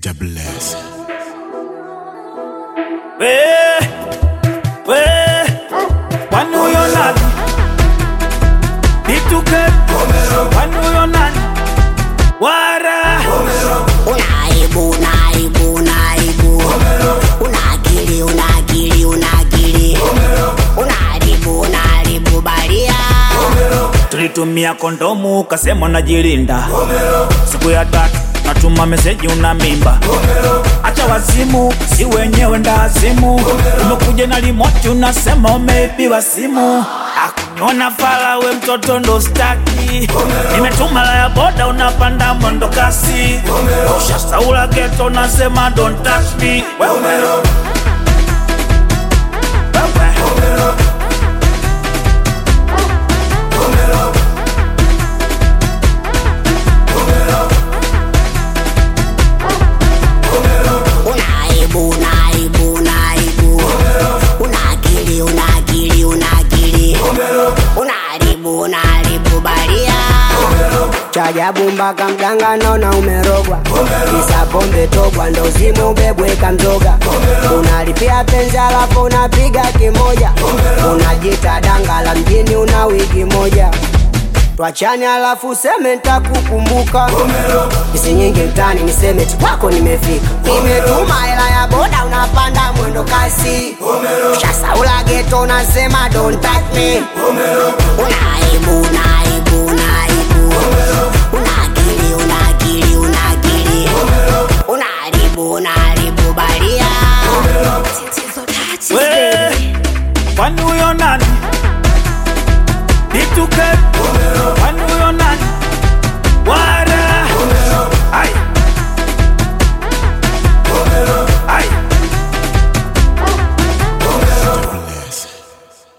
Jah bless. We, we, kwani huyo nani? Nituke, kwani huyo nani? Wara, Unaibu, unaibu, unaibu. Una akili, una akili, una akili. Unaharibu, unaharibu baria. tulitumia kondomu ukasema unajilinda. Siku ya tatu natuma meseji una mimba. Acha wazimu, si wenyewe ndazimu. Umekuja na limoti unasema umeibiwa simu. Akuniona fala we mtoto ndo staki. Nimetuma la ya boda unapanda mwendo kasi. Ushasaula geto unasema don't touch me. Wewe. Wewe. Unaibu, unaibu, unaibu. Una akili, una akili, una akili. Unaharibu, unaharibu baria. Chajabu mpaka mganga naona umerogwa, kisa pombe togwa, ndo zimu ubebweka mzoga. Unalipia penzi alafu unapiga kimoja, unajita danga la mjini, una wigi moja twachani alafu useme ntakukumbuka isi nyingi mtani niseme tu kwako nimefika nimetuma hela ya boda unapanda mwendo kasi shasaula geto unasema don't touch me unaibu una